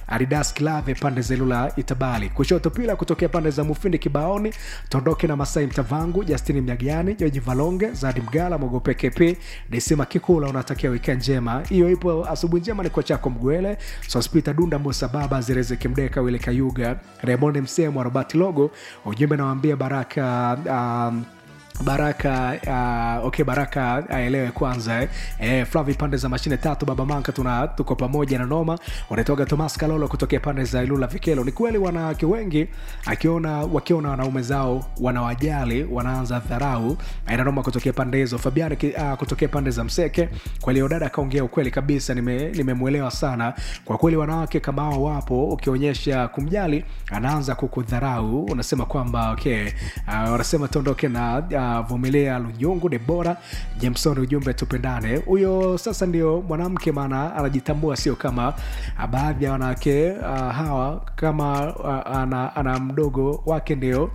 Adidas Klave pande za Ilula Itabali, kushoto pila kutokea pande za Mufindi Kibaoni, Tondoke na Masai Mtavangu, Justini Mnyagiani, Joji Valonge, Zadi Mgala, Mogope KP, Desima Kikula, unatakia weekend njema. Hiyo ipo asubuhi njema ni kwa chako Mgwele, Sospita Dunda, Musa Baba, Zereze Kimdeka, Wile Kayuga, Raymond Msemo, Robert Logo, ujumbe nawaambia Baraka um, baraka uh, okay baraka aelewe kwanza eh. Eh, flavi pande za mashine tatu baba manka tuna tuko pamoja na noma wanatoka tomas kalolo kutokea pande za ilula vikelo ni kweli wanawake wengi akiona wakiona wanaume zao wanawajali wanaanza dharau aina noma kutokea pande hizo fabiani uh, kutokea pande za mseke kwa hiyo dada akaongea ukweli kabisa nimemwelewa nime sana kwa kweli wanawake kama hao wapo ukionyesha kumjali anaanza kukudharau unasema kwamba okay uh, wanasema tuondoke na uh, vumilia lunyungu debora jameson ujumbe tupendane huyo sasa ndio mwanamke maana anajitambua sio kama baadhi ya wanawake uh, hawa kama uh, ana, ana mdogo wake ndio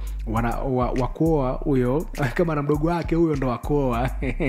wakuoa wa huyo kama ana mdogo wake huyo ndo wakuoa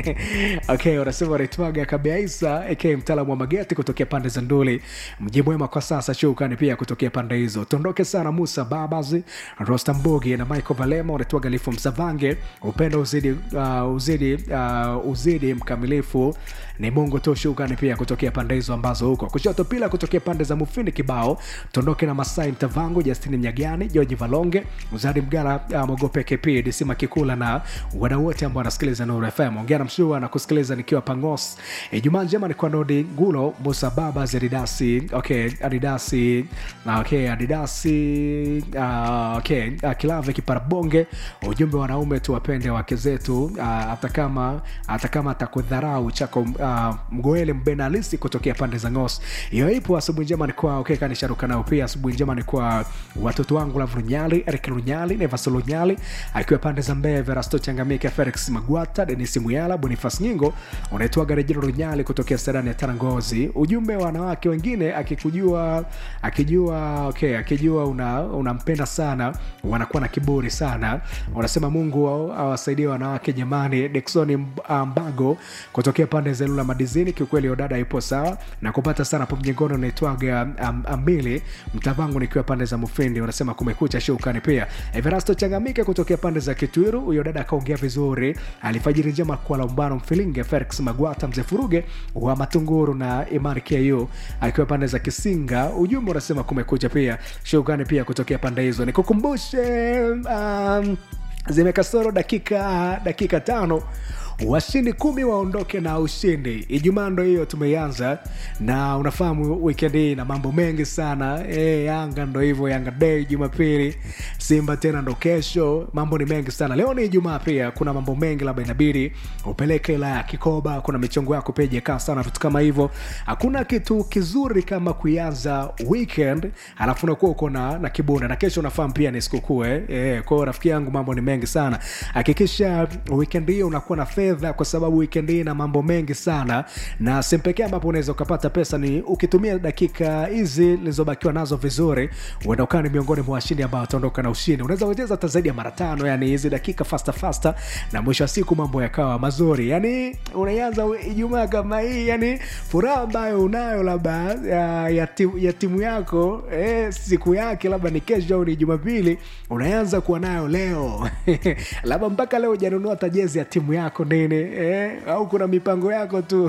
okay wanasema wanaitwaga kabeaisa ak mtaalamu wa mageti kutokea pande za nduli mji mwema kwa sasa shukani pia kutokea pande hizo tuondoke sana musa babazi rostambogi na michael valema wanaitwaga lifu msavange upendo uzidi uh, uzidi uh, uzidi mkamilifu ni mungu tu shukani pia kutokea pande hizo ambazo huko kushoto pila kutokea pande za mufindi kibao tuondoke na masai mtavangu justini mnyagani georgi valonge uzadi mgara uh, mogope kp disima kikula na wadau wote ambao wanasikiliza nuru fm ongea na mshua na kusikiliza nikiwa pangos ijumaa e, njema ni kwa nodi gulo musa baba zedidasi okay adidasi na okay adidasi uh, okay uh, kilave kiparabonge ujumbe wanaume tuwapende wake zetu hata uh, kama hata kama atakudharau chako uh, mgoele mbena alisi kutokea pande za ngos hiyo ipo asubuhi njema ni kwa okay, kanisharuka nao pia asubuhi njema ni kwa watoto wangu lav runyali erik runyali nevas lunyali akiwa pande za mbee verasto changamike felix magwata denis muyala bonifas nyingo unaitwaga rejero runyali kutokea sedani ya tarangozi ujumbe wa wanawake wengine akikujua akijua okay, akijua unampenda una sana wanakuwa na kiburi sana unasema mungu awasaidie wanawake jamani deksoni mbago kutokea pande za lula madizini kiukweli odada ipo sawa na kupata sana po mjengoni unaitwaga um, ambili mtavangu nikiwa pande za mufindi unasema kumekucha shukani pia everasto changamike kutokea pande za kitwiru huyo dada akaongea vizuri alifajiri njema kwa laumbano mfilinge felix magwata mzee furuge wa matunguru na imani ku akiwa pande za kisinga ujumbe unasema kumekucha pia shukani pia kutokea pande hizo nikukumbushe um, zimekasoro dakika dakika tano washindi kumi waondoke na ushindi ijumaa ndo hiyo tumeianza na unafahamu wikendi hii na mambo mengi sana e, yanga ndo hivyo yanga dei jumapili simba tena ndo kesho mambo ni mengi sana leo ni ijumaa pia kuna mambo mengi labda inabidi upeleke ila ya kikoba kuna michongo yako pia ijekaa sana vitu kama hivyo hakuna kitu kizuri kama kuianza weekend alafu unakuwa uko na, na kibunda na kesho unafahamu pia ni sikukuu eh? e, kwao rafiki yangu mambo ni mengi sana hakikisha weekend hiyo unakuwa na fedha kwa sababu weekend hii na mambo mengi sana na sehemu pekee ambapo unaweza ukapata pesa ni ukitumia dakika hizi zilizobakiwa nazo vizuri uenda ukawa ni miongoni mwa washindi ambao wataondoka na ushindi unaweza kucheza hata zaidi ya mara tano yani hizi dakika fasta fasta na mwisho wa siku mambo yakawa mazuri yani unaianza ijumaa kama hii yani furaha ambayo unayo labda ya, ya, timu, ya timu yako eh, siku yake labda ni kesho au ni jumapili unaanza kuwa nayo leo labda mpaka leo ujanunua hata jezi ya timu yako nini eh, au kuna mipango yako tu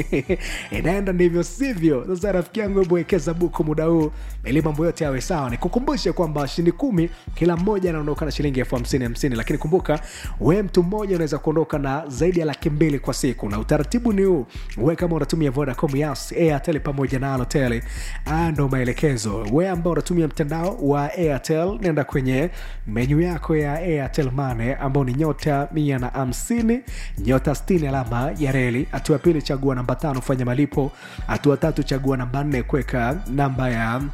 inaenda ndivyo sivyo sasa rafiki yangu hebu wekeza buku muda huu ili mambo yote yawe sawa nikukumbushe kwamba washindi kumi kila mmoja anaondoka na shilingi elfu hamsini hamsini lakini kumbuka we mtu mmoja unaweza kuondoka na zaidi ya laki mbili kwa siku na utaratibu ni huu we kama unatumia vodacom yas airtel pamoja na alotel ndo maelekezo we ambao unatumia mtandao wa airtel nenda kwenye menyu yako ya airtel mane ambao ni nyota mia na hamsini nyota 60 alama ya reli hatua pili chagua namba tano fanya malipo hatua tatu chagua namba nne kuweka namba ya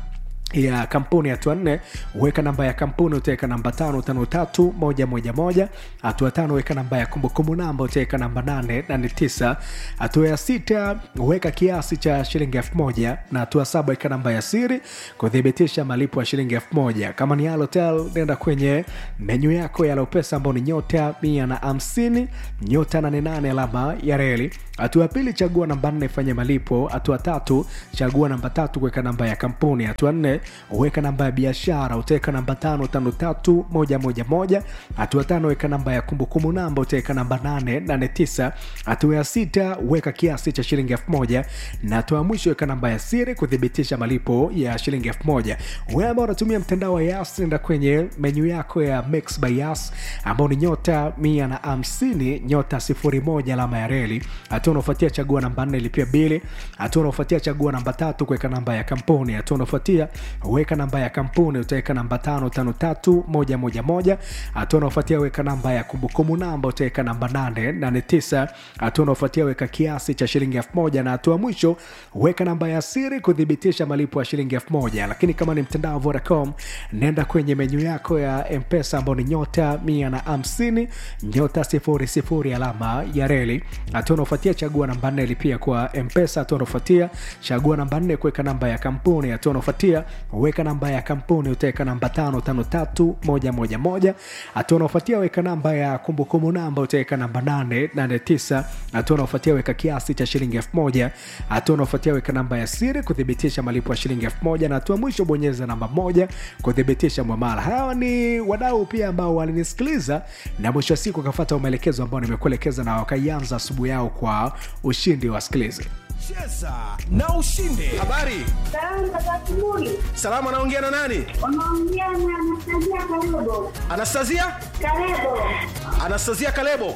ya kampuni hatua nne weka namba ya kampuni utaweka namba tano tano tatu moja moja moja hatua tano weka namba ya kumbukumbu namba utaweka namba nane nane tisa hatua ya sita weka kiasi cha shilingi elfu moja na hatua saba weka namba ya siri kuthibitisha malipo ya shilingi elfu moja kama ni Halotel nenda kwenye menyu yako ya Lopesa ambao ni nyota mia na hamsini nyota nane nane alama ya reli hatua ya pili chagua namba nne fanya malipo hatua tatu chagua namba tatu kuweka namba ya kampuni hatua nne weka namba ya biashara utaweka namba tano tano tatu moja moja moja hatua tano weka namba ya kumbukumbu namba utaweka namba nane nane tisa hatua ya sita weka kiasi cha shilingi elfu moja na hatua ya mwisho weka namba ya siri kuthibitisha malipo ya shilingi elfu moja wewe ambao unatumia mtandao wa yas nenda kwenye menyu yako ya mix by yas ambao ni nyota mia na hamsini nyota sifuri moja alama ya reli hatua unaofuatia chagua namba nne lipia bili hatua unaofuatia chagua namba tatu kuweka namba ya kampuni hatua unaofuatia weka namba ya kampuni utaweka namba tano tano tatu moja moja moja hatua unaofuatia weka namba ya kumbukumbu namba utaweka namba nane nane tisa hatua unaofuatia weka kiasi cha shilingi elfu moja na hatua mwisho weka namba ya siri kuthibitisha malipo ya shilingi elfu moja lakini kama ni mtandao wa vodacom nenda kwenye menyu yako ya mpesa ambao ni nyota mia na hamsini nyota sifuri sifuri alama ya reli hatua unaofuatia chagua namba nne lipia kwa mpesa hatua unaofuatia chagua namba nne kuweka namba ya kampuni hatua unaofuatia weka namba ya kampuni utaweka namba tano tano tatu moja moja moja hatua unaofuatia weka namba ya kumbukumbu namba utaweka namba nane nane tisa hatua unaofuatia weka kiasi cha shilingi elfu moja hatua unaofuatia weka namba ya siri kuthibitisha malipo ya shilingi elfu moja na hatua mwisho bonyeza namba moja kuthibitisha mwamala hawa ni wadau pia ambao walinisikiliza na mwisho wa siku wakafata maelekezo ambao nimekuelekeza na wakaianza asubuhi yao kwa ushindi wasikilize cheza na ushinde habari Salama za asubuhi. salama anaongea na nani Unaongea na Anastasia Kalebo. anastasia Kalebo. anastasia kalebo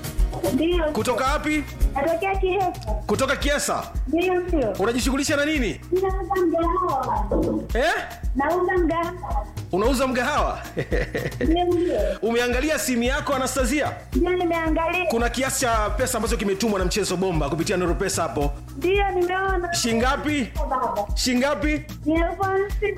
Ndio. kutoka wapi Natokea Kihesa. kutoka kiesa Ndio sio. unajishughulisha na nini Ninauza mgahawa. eh? Nauza mgahawa. unauza mgahawa Ndio ndio. umeangalia simu yako anastasia Ndio nimeangalia. kuna kiasi cha pesa ambacho kimetumwa na mchezo bomba kupitia nuru pesa hapo Ndio nimeona. shingapi Baba. shingapi Ni elfu hamsini.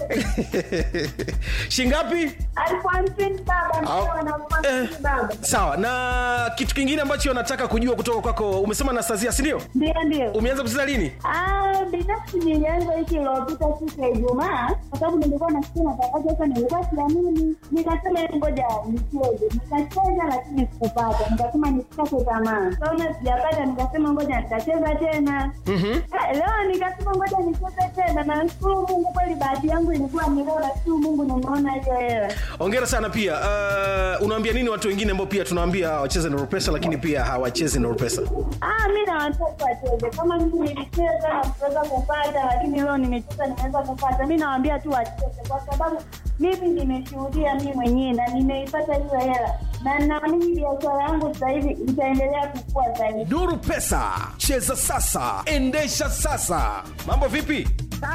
shingapi Elfu hamsini baba. Ndio Au- na elfu hamsini eh. baba. sawa na kitu kingine ambacho nataka kujua kutoka kwako umesema anastasia sindio Ndio ndio. umeanza kucheza lini Ah, binafsi nilianza wiki iliyopita siku ya Ijumaa kwa sababu nilikuwa nasikia matangazo sasa, nilikuwa siamini, nikasema "Hebu ngoja nicheze. Nikacheza lakini sikupata, nikasema nisikate tamaa. Kaona sijapata, nikasema ngoja nitacheza tena. Ah, Leo nikasema ngoja nicheze tena, na nashukuru Mungu, kweli bahati yangu ilikuwa ni leo, nashukuru Mungu nimeona hiyo hela. ongera sana pia uh, unaambia nini watu wengine ambao pia tunawaambia wacheze nuru pesa lakini pia hawachezi nuru pesa Ah, mi na watoto wacheze kama mimi nilicheza na kuweza kupata, lakini leo nimecheza nimeweza kupata. Mi nawaambia tu wacheze, kwa sababu mimi nimeshuhudia mi mwenyewe na nimeipata hiyo hela, na naamini biashara yangu sasa hivi itaendelea kukua zaidi. nuru pesa cheza sasa endesha sasa mambo vipi